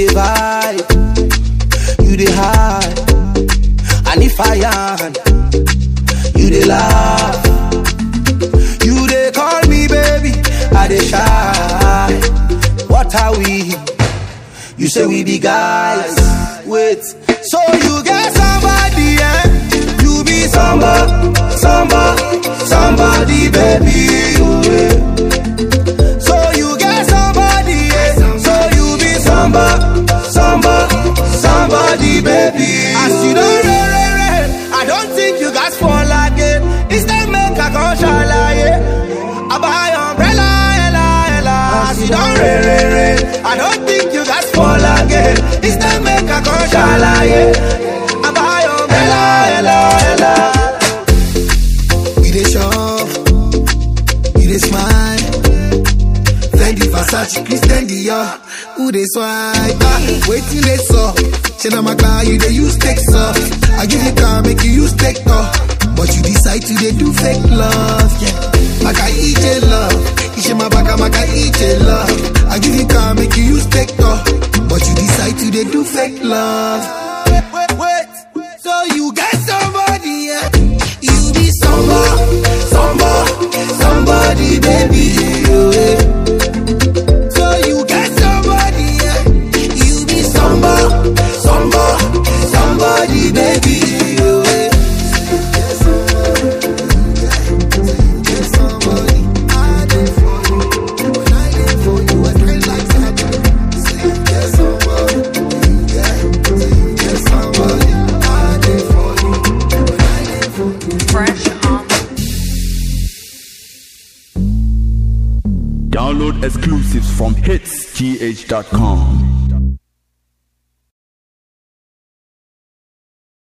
the vibe, you the high, and if I am, you the laugh. You they call me baby, I they shy. What are we? You say we be guys. Wait, so you get somebody, eh? You be somebody, somebody, somebody, baby. oh, eh. So you get somebody, eh? So you be somebody, somebody, somebody, baby. As you don't re, re, re, I don't think you guys fall again. Instead, make a conscious I buy umbrella, ella, ella. As you don't re, re, re, I don't think you guys fall again. Instead, make a conscious I buy umbrella, ella, ella. We dey shop, we dey smile. Fendi, Versace, Christian Dior, who dey swipe? Ah, waiting they saw. Say na my car, you dey use take off. I give you car, make you use take off. But you decide to dey do fake love, yeah. Maka ije love, ishe mabaka maka ije love. I give you car, make you use take off. But you decide to dey do fake love. Wait, wait, wait. So you get somebody, yeah. You be somebody, somebody, somebody, baby. Yeah. So you get somebody, yeah. You be somebody, somebody, somebody, baby. Yeah. Get somebody, I dey for you. When I dey for you, I pray like Saturday. Say you get somebody, yeah. Say you get somebody, I dey for you. When I dey for you. Fresh on Download exclusives from hitsgh.com.